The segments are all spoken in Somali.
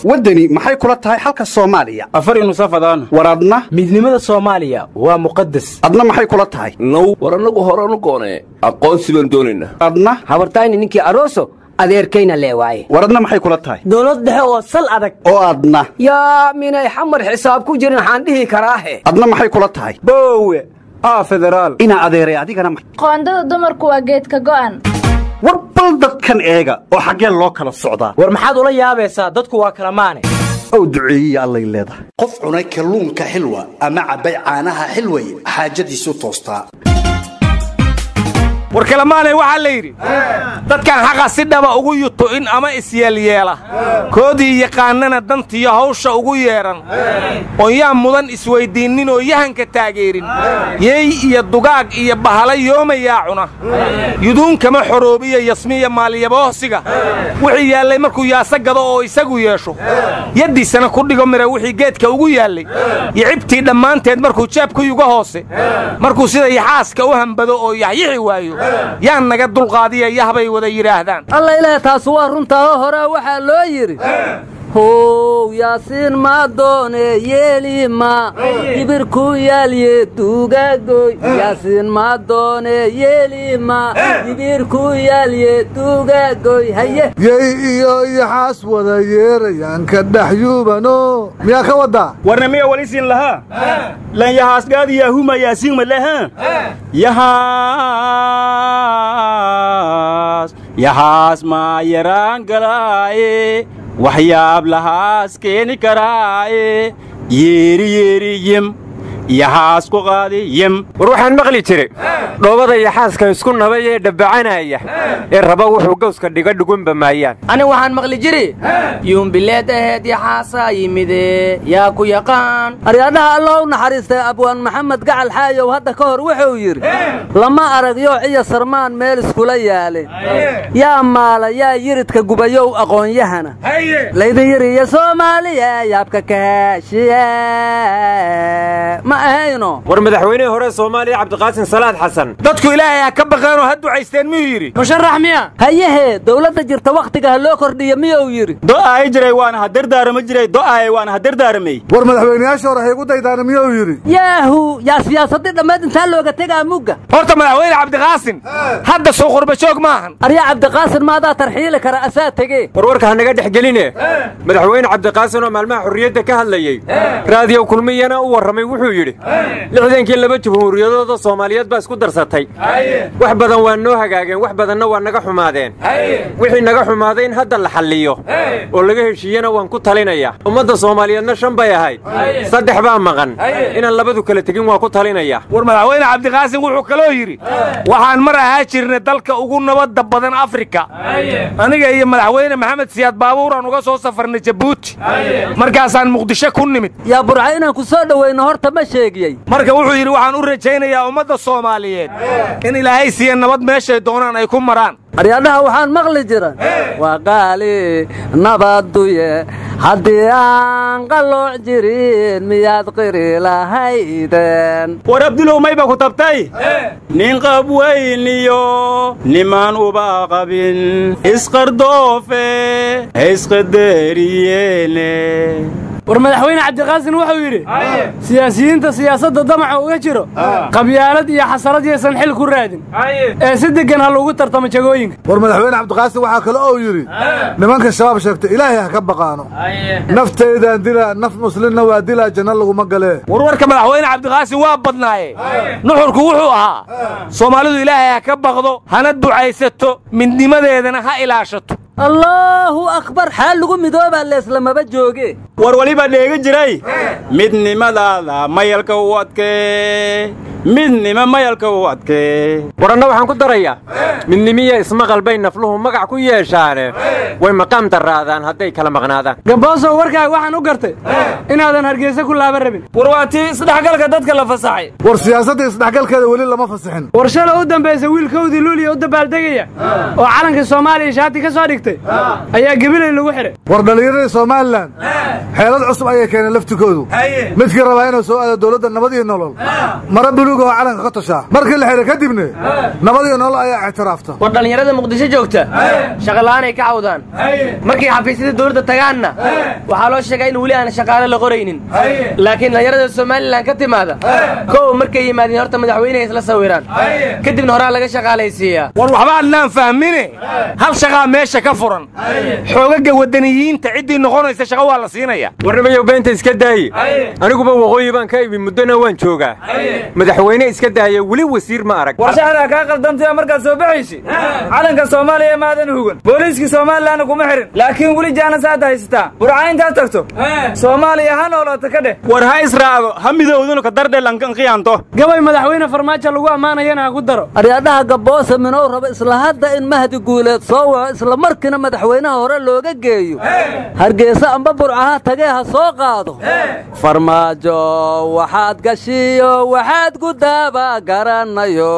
waddani maxay kula tahay xalka soomaaliya afar inusafadaan war adna midnimada soomaaliya waa muqadas adna maxay kula tahay now war annagu horanu goonee aqoonsi baan doonaynaa adna habartayni ninkii aroso adeerkayna lee waaye war adna maxay kula tahay dowlad dhexe oo sal adag oo adna yaa minay xamar xisaab ku jirin waxaan dhihi karaahe adna maxay kula tahay boowe aa federaal inaa adeeray adigana ma- qoondada dumarku waa geedka go'an war bal dadkan eega oo xaggeen loo kala socdaa war maxaad ula yaabaysaa dadku waa kala maane ow duceeyiya allay leedahay qof cunay kalluunka xilwa ama cabbay caanaha xilway xaajadiisu toostaa war kalamaanay waxaa la yidhi dadkan xaqa si dhaba ugu yutu'in ama isyeelyeela koodii yaqaannana dantiyo hawsha ugu yeedhan oon yaa mudan isweyddiinnin oo yahanka taageerin yeey iyo dugaag iyo bahala yoomayaa cuna yuduun kama xoroobiya yasmiya maalyaboosiga wixii yaallay markuu yaasa gado oo isagu yeesho yaddiisana ku dhigo mira wixii geedka ugu yaallay yicibtii dhammaanteed markuu jeebku yuga hoose markuu sida yaxaaska u hambado oo yaxyixi waayo yaan naga dulqaadiya yahbay wada yidhaahdaan alla ilaah taas waa runtaao horaa waxaa loo yidhi how yaasiin ma doone yeelima ibirku yaalye duugagoy yaasiin ma doone yeelima ibirku yaalye duugagoy haye yey iyo yaxaas wada yeerayaan ka dhex yuubano miyaa ka waddaa warna miya walisin lahaa lan yahaasgaadi yaahuma yaasiin malaha yahaas yahaas maa yaraan galaaye waxyaab lahaas keeni karaaye yeeri yeeri yem yaxaas ku qaadi yem war waxaan maqli jiray dhoobada yaxaaska isku nabay ee dhabbacanaya ee raba wuxuu gawska dhiga dhugunba maayaan ani waxaan maqli jiri yuumbileed aheed yaxaasa yimide yaa ku yaqaan aryadhaha allah u naxariistay abwaan maxamed gacal xaayow hadda ka hor wuxuu yidhi lama arag yoo ciya sarmaan meel iskula yaalin yaa maala yaa yiridka gubayow aqoonyahana laydin yiriyo soomaaliya yaabka kahaashiya ma ahayno war madaxweynihii hore soomaaliya cabdiqaasin salaad xasan dadku ilaahay ha ka baqeenoo ha ducaysteen miyuu yidhi musharax miya hayahee dawladda jirta wakhtiga ha loo kordhiyo miyuu yidhi do'aay jiray waana ha dardaarama jiray do'aay waana ha dardaaramay war madaxweynayaasha hore haygu daydaana miyuu yidhi yaahu yaa siyaasadii dhammayd intaa looga tegaa mugga horta madaxweyne cabdiqaasin hadda soo qurbajoog maahan aryaa cabdiqaasin maadaa tarxiili kara asaa tegee warwarka ha naga dhex geline madaxweyne cabdiqaasin oo maalmaha xorriyadda ka hadlayey raadiyow kulmiyana u warramay wuxuu yidhi lixdankii laba jumhuuriyadooda soomaaliyeed baa isku darsatay wax badan waa noo hagaageen wax badanna waa naga xumaadeen wixii naga xumaaday in hadda la xalliyo oo laga heshiiyena waan ku talinaya ummadda soomaaliyeedna shan bay ahayd saddex baa maqan inaan labadu kala tegin waan ku talinaya war madaxweyne cabdiqaasin wuxuu kaloo yidhi waxaan mar ahaa jirnay dalka ugu nabadda badan afrika aniga iyo madaxweyne maxamed siyaad baabuuraan uga soo safarnay jabuuti markaasaan muqdisho ku nimid yaa burca inaan ku soo dhowayno horta ma sheegiyey marka wuxuu yidhi waxaan u rajaynayaa ummadda soomaaliyeed in ilaahay siiya nabad meeshay doonaan ay ku maraan aryadhaha waxaan maqli jira waa qaali nabaduye haddii aan qallooc jirin miyaad qiri lahaydeen war abdulow mayba ku tabtay nin qab weyniyo nimaan uba qabin isqardoofe isqadariyeene war madaxweyne cabdiqaasin wuxuu yidhi siyaasiyiinta siyaasadda damaca uga jiro qabyaalad iyo xasarad yaysan xil ku raadin ee si deggan ha lagu tartamo jagooyinka war madaxweyne cabdiqaasin waxaa kale oo yidhi nimanka shabaab sheegta ilaahay ha ka baqaano naftaydaan dilaa naf muslimna waa dilaa janno laguma galee warwarka madaxweyne cabdiqaasin waa badnaaye nuxurku wuxuu ahaa soomaalidu ilaahay ha ka baqdo hana ducaysato midnimadeedana ha ilaashato allaahu akbar xaal lagu midoobaa leeslamaba jooge war waliba dheegi jiray midnimadaada mayalka u adkee midnima mayalka u adkee war anna waxaan ku darayaa midnimiya ismaqal bay nafluhu magac ku yeeshaane way maqaam darraadaan hadday kala maqnaadaan gaboosow warkaaga waxaan u gartay inaadan hargeysa ku laaban rabin war waa tii isdhexgalka dadka la fasaxay war siyaasadda isdhexgalkeeda weli lama fasixin war shala u dambaysa wiilkowdii luuliya u dabaaldegaya oo calanka soomaaliya shaati ka soo dhigtay ayaa gebilay lagu xidhay war dhallinyaradii somalilan xeelad cusub ayay keeneen laftikoodu midkii rabaa inuu soo aado dowladda nabad iyo nolol mara buluug oo calanka ka tashaa markii la xihay kadibne nabad iyo nolol ayaa ictiraafta war dhallinyarada muqdisho joogta shaqola'aanay ka cawdaan markay xafiisyada dowladda tagaanna waxaa loo sheegaa in weli aan shaqaale la qoraynin laakiin dhallinyarada somalilan ka timaada kow markay yimaadeen horta madaxweyneha isla sawiraan kadibna horaa laga shaqaalaysiiyaa war waxba adnaan fahmine hal shaqaa meesha ka furan xoogaga waddaniyiinta ciddii noqonaysa shaqa waa la siinaya warnimayow beenta iska daaye aniguba waqooyi baan ka imi muddona waan joogaa madaxweyne iska daaya weli wasiir ma arag warshaxdaa kaa qaldantaya markaad soo baxaysi calanka soomaaliya maadan hugan booliiskii somalilanna kuma xihin laakiin weli jaanasaad haysataa burca intaad tagto soomaaliya ha noolooto ka dheh war ha israago ha midowdunu ka dardhelankanqiyaanto gabay madaxweyne farmaajo lagu ammaanayana ha ku daro aryaadhaha gabboose minow raba isla hadda in mahdi guuleed soo waco isla markiina madaxweynaha hore looga geeyo hargeysa amba burcaha tagee ha soo qaado farmaajo waxaad gashiyo waxaad gudaaba garanayo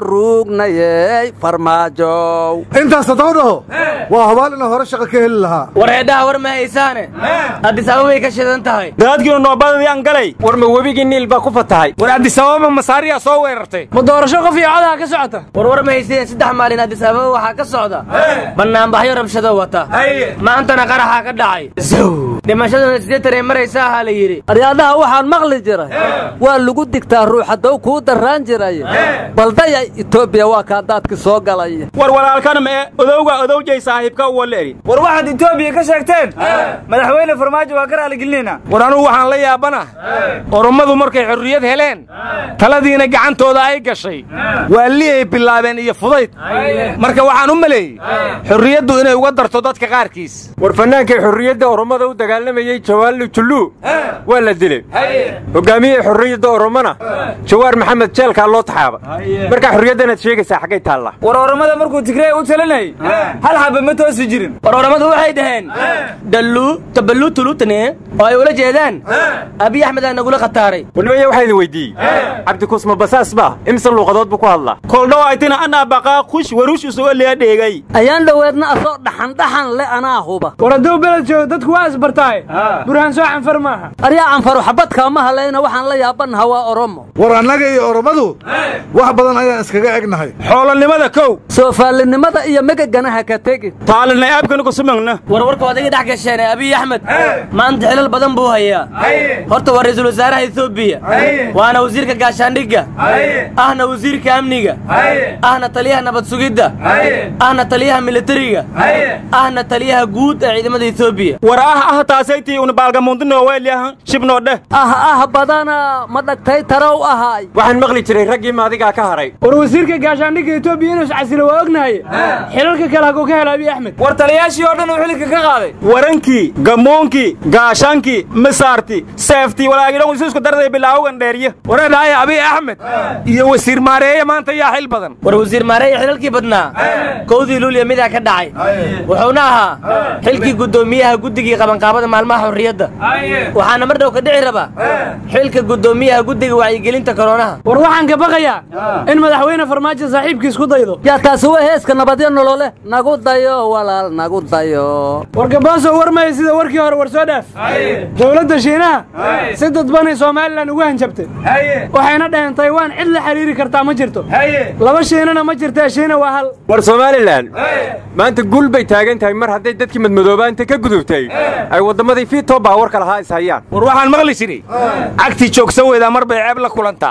ruugnayey farmaajow intaas haddau dhaho waa hubaal inuu hore shaqa ka heli lahaa war heedhaha war ma haysaane addis ababay ka shidan tahay daadkiinu noobadadii aan galay war ma webigii niil baa ku fatahay war addis ababa masaariyaa soo weerartay ma doorasho qof iyo codaha ka socota war war ma haysteen saddex maalin addis ababa waxaa ka socda bannaanbaxyo rabshado wata maantana qaraxaa ka dhacay dhimashaduna siddeetan ee maraysa ahaa la yidhi aryaadhaha waxaan maqli jiray waa lagu digtaa ruux haddow kuu darraan jiray baldaya etoobiya waa kaa daadki soo galaya war walaalkana mee odowga odowjay saaxiibka uwaleeri war waxaad etoobiya ka sheegteen madaxweyne farmaajo waa ka raaligelinayna war anugu waxaan la yaabana orommadu markay xorriyad heleen taladiina gacantooda ay gashay waa liyay bilaabeen iyo fudayd marka waxaan u maleeyey xorriyaddu inay uga darto dadka qaarkiis war fannaankay xorriyadda orommada u dagaalamayey jawaallu julluu waa la dilay hogaamiyey xorriyadda orommona jawaar maxamed jeelkaa loo taxaaba markaa xorriyaddanaad sheegaysaa xaggay taalla war orommada markuu tigrey u talinayay hal xaba ma toosi jirin war orommadu waxay dhaheen dalluu taballuu tulutane oo ay ula jeedaan abiy axmed aa nagula khataaray warnimaya waxaa idin weydiiyey cabdikusma basaas baa imse luuqadood buu ku hadlaa koldhowaytina anaa baqaa kush warush isuga liya dheegay ayaan dhoweedna asoo dhaxandhaxan le anaa huba war hadduu beled joogo dadku waa isbartaaye burhaan soo canfar maaha aryaa canfaru xabadkaa ma halayna waxaan la yaabannaha waa oromo war annaga iyo orommadu wax badan ayaan iskaga egnahay xoolonimada kow soofaalinimada iyo megaganaha ka tegin taalinay aabkanugusumagna war warka odayga dhex gasheen abiy axmed maanta xilal badan buu hayaa horta waa ra'iisul wasaaraha etoobiya waana wasiirka gaashaandhigga ahna wasiirka amniga ahna taliyaha nabad sugidda ahna taliyaha militariga ahna taliyaha guud ee ciidamada etoobiya war ah ah taasaytii una baalgamuundinooweelyaha shibnoodheh ah ah badana ma dhagtay tarow ahaay waxaan maqli jiray raggii maadigaa ka haray war wasiirka gaashaandhigga etoobiya inuu iscasilo waa ognahaye xilalka kale haguu ka hela abiy axmed war taliyaashii oo dhan uu xilka ka qaaday warankii gamoonkii gaashaankii misaartii seeftii walaagidhan isu isku darday bilaawogan dheeriye wareedhaaya abiy axmed iyo wasiir maareeye maanta yaa xil badan war wasiir maareeye xilalkii badnaa kowdii luuliya midaa ka dhacay wuxuuna ahaa xilkii guddoomiyaha guddigii qabanqaabada maalmaha xorriyadda waxaana mar dhow ka dhici rabaa xilka guddoomiyaha guddiga wacyigelinta koroonaha war waxaan ka baqayaa in madaxweyne farmaajo saaxiibkiis ku daydo yaa taasi waa heeska nabadyo nolole nagu dayo walaal nagu dayo war gabooso war maya sida warkii hore war soo dhaaf dowladda shiinaha si dadbanay somalilan ugu hanjabtay waxayna dhaheen taywaan cid la xiriiri kartaa ma jirto laba shiinana ma jirtee shiina waa hal war somalilan maanta guul bay taagan tahay mar hadday dadkii madmadoobaanta ka gudubtay ay wadammadii fiitoo baawarka lahaa is hayaan war waxaan maqli jiray cagtii joogsa weydaa mar bay ceeb la kulantaa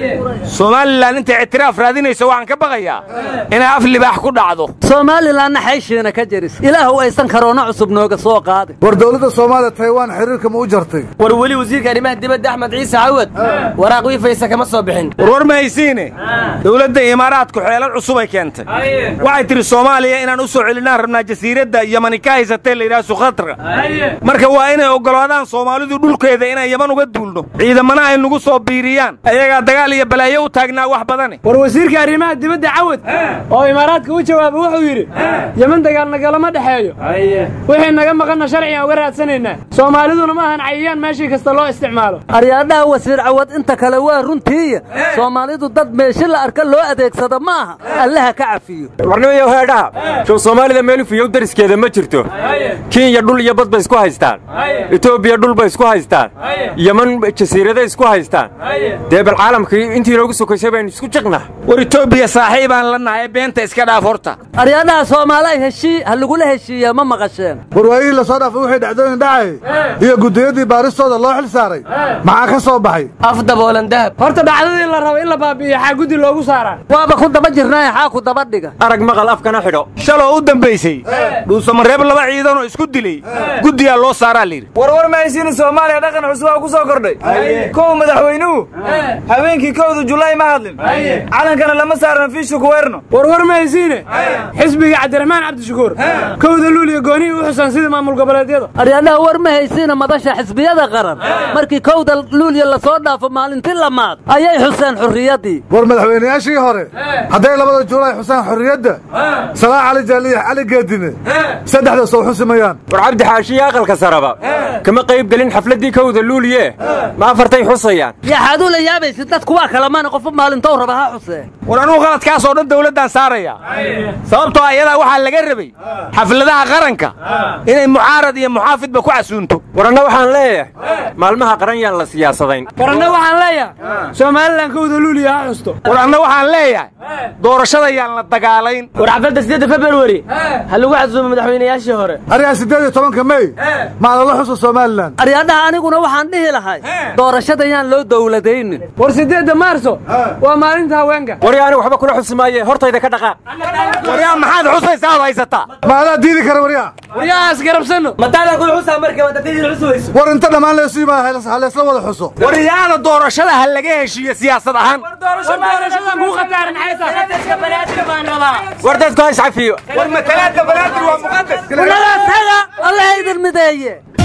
somalilan intay ictiraaf raadinayso waxaan ka baqayaa inay af libaax ku dhacdo somalilanna xayshiina ka jiris ilaahu aysan karoona cusub nooga soo qaadin war dowladda soomaaliya taywaan xiriirka ma u jartay war weli wasiirka arrimaha dibadda axmed ciise cawad waraaq wiifaysa kama soo bixin war war ma haysiine dowladda imaaraadku xeelad cusubay keentay waxay tidhi soomaaliya inaan u soo celinaan rabnaa jasiiradda yamani ka haysatee la yidhaha sukhatra marka waa inay oggolaadaan soomaalidu dhulkeeda inaan yaman uga duulno ciidamana ay nagu soo biiriyaan ayagaa dagaal iyo balaayo u taagnaa wax badane war wasiirka arrimaha dibadda cawad oo imaaraadka u jawaaba wuxuu yidhi yeman dagaal nagalama dhexeeyo wixii naga maqanna sharcigan uga raadsanaynaa soomaaliduna ma ahan cayayaan meeshii kasta loo isticmaalo aryaadhaha wasiir cawad inta kale waa runtiiya soomaalidu dad meeshi la arka loo adeegsado ma aha allaha ka cafiyo warnimayo heedhaha show soomaalida meelufiyow dariskeeda ma jirto kenya dhul iyo bad bay isku haystaan etoobiya dhul bay isku haystaan yeman jasiiraday isku haystaan dee bal caalamkii intii inoogu sokaysay baynu isku jiqnaa war etoobiya saaxiibaan la nahay beenta iska dhaaf horta aryaadhaha soomaaliay heshii ha lagula heshiiya ma maqasheen warwaayihii la soo dhaafay wixii dhacdooyin dhacay iyo guddiyadii baaristooda loo xil saaray maxaa ka soo baxay af daboolan dahab horta dhacdadii la rabo in la baabi'iyo xaa guddi loogu saaraa waaba ku daba jirnaaye xaa ku daba dhiga arag maqal afkana xidho shaloo u dambaysay dhuusamareeb laba ciidanoo isku dilay guddiyaa loo saaraa layidhi warwar ma haysiini soomaaliya dhaqan cusub aa ku soo kordhay kow madaxweynuhu habeenkii kowda julaay ma hadlin calankana lama saaran fiishu kuweerno warwar ma haysiine xisbiga cabdiraxmaan cabdishakuur kowda luuliya goonihii u xusan sidii maamul goboleedyada aryaadhaha war ma haysiina madasha xisbiyada qaran markii kowda luuliya la soo dhaafo maalintii lamaad ayay xuseen xurriyaddii war madaxweynayaashii hore hadday labada juulaay xuseen xorriyadda salaa cali jaaliyax cali geedine saddexda soo xusimayaan war cabdi xaashiye aqalka saraba kama qayb gelin xafladdii kowda luuliye ma afartay xusayaan yaxaad u la yaabaysid dadku waa kalamana qofu maalintou raba ha xusee war anugu qaladkaasoo dhan dawladdaan saaraya sababtoo ayadaa waxaa laga rabay xafladaha qaranka inay mucaarad iyo muxaafidba ku casuunto war anna waxaan leeyahay maalmaha qaran yaan la siyaasadayn war anna waxaan leeyahay somalilan kowda luuliya ha xusto war anna waxaan leeyahay doorashada yaan la dagaalayn war xafladda sideedda februari ha lagu casuumo madaxweynayaashii hore aryaa siddeed iyo tobanka mey maalala xusa somalilan aryaadhaha aniguna waxaan dhihi lahay doorashada yaan loo dowladaynin war siddeedda maarso waa maalinta haweenka warya aniga waxba kula xusi maaye hortayda ka dhaqaaq waryaa maxaad xusaysaa ad haysataa ma adaa diidi kara waryaa waryahaas garabsanno mataadan kula xusaa marka wadadadiina xuswayso war inta dhammaan leesu yimaada ha laysla wada xuso waryaada doorashada ha laga heshiiyo siyaasad ahaan war dadku ha iscafiyo war matalaadda banaadir waa muqadas allah idin mideeye